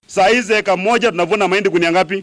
Saa hizi eka moja tunavuna mahindi gunia ngapi?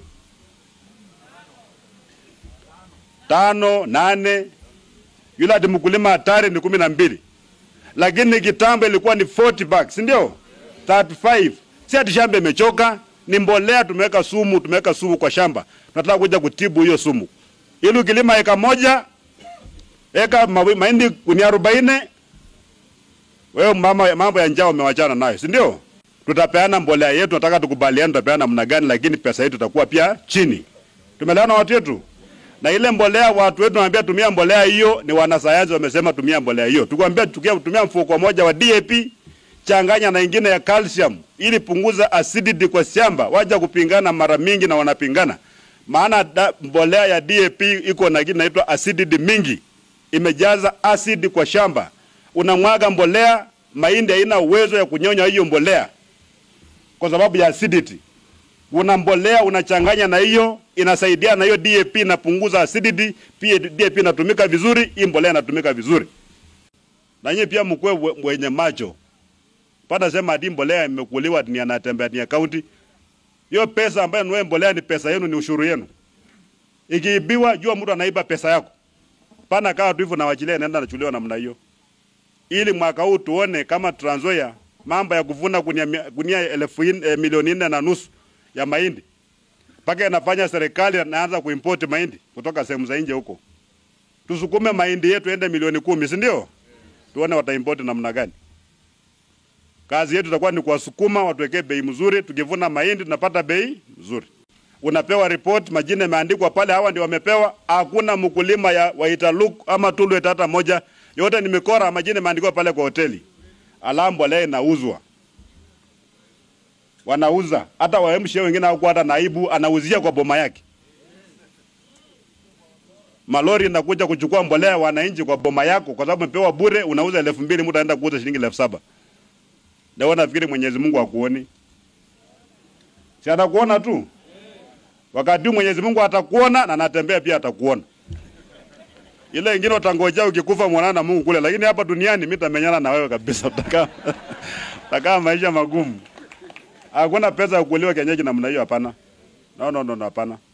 Tano, nane. Yule ati mkulima hatari ni kumi na mbili, lakini kitambo ilikuwa ni 40 bags, si ndio? 35. Si ati shamba imechoka, ni mbolea tumeweka sumu, tumeweka sumu kwa shamba. Tunataka kuja kutibu hiyo sumu. Ili ukilima eka moja, eka mawi- mahindi gunia 40, wewe mama, mambo ya njaa umewachana nayo, si ndio? Tutapeana mbolea yetu, nataka tukubaliane tutapeana namna gani, lakini pesa yetu itakuwa pia chini. Tumeelewana watu wetu? Na ile mbolea watu wetu wanaambia tumia mbolea hiyo, ni wanasayansi wamesema tumia mbolea hiyo. Tukwambia tukia tumia mfuko moja wa DAP changanya na ingine ya calcium ili punguza acidity kwa shamba. Waja kupingana mara mingi na wanapingana. Maana da, mbolea ya DAP iko na kitu inaitwa acidity mingi. Imejaza acid kwa shamba. Unamwaga mbolea, mahindi haina uwezo ya kunyonya hiyo mbolea kwa sababu ya acidity. Una mbolea unachanganya na hiyo, inasaidia na hiyo DAP inapunguza acidity, pia DAP inatumika vizuri, hii mbolea inatumika vizuri. Na nyinyi pia mkuwe we- wenye macho. Pata sema ati mbolea imekuliwa ni anatembea ni county. Hiyo pesa ambayo nunue mbolea ni pesa yenu, ni ushuru yenu. Ikiibiwa, jua mtu anaiba pesa yako. Pana kaa tu hivyo na wachilia inaenda nachuliwa namna hiyo. Ili mwaka huu tuone kama Trans Nzoia mambo ya kuvuna gunia, mia- gunia elfu in- eh, milioni nne na nusu ya mahindi mpaka inafanya serikali anaanza kuimport mahindi kutoka sehemu za nje huko. Tusukume mahindi yetu ende milioni kumi, si ndio? Tuone wataimport namna gani. Kazi yetu itakuwa ni kuwasukuma watuwekee bei mzuri. Tukivuna mahindi tunapata bei nzuri. Unapewa report, majina yameandikwa pale, hawa ndio wamepewa. Hakuna mkulima ya Waitaluk ama Tulwet hata moja, yote ni mikora, majina yameandikwa pale kwa hoteli. Alamu mbolea inauzwa, wanauza hata waemshe wengine hawakuwa hata naibu, anauzia kwa boma yake. Malori inakuja kuchukua mbolea wananchi kwa boma yako, kwa sababu umepewa bure, unauza elfu mbili mtu anaenda kuuza shilingi elfu saba na wewe nafikiri Mwenyezi Mungu akuoni? Si atakuona tu. Wakati huu Mwenyezi Mungu atakuona na anatembea pia atakuona. Ile ingine utangojea ukikufa muonana na Mungu kule, lakini hapa duniani mimi nitamenyana na wewe kabisa. Utakaa utakaa maisha magumu. Hakuna pesa ya kuliwa kienyeji namna hiyo, hapana. No, no, no, no, hapana.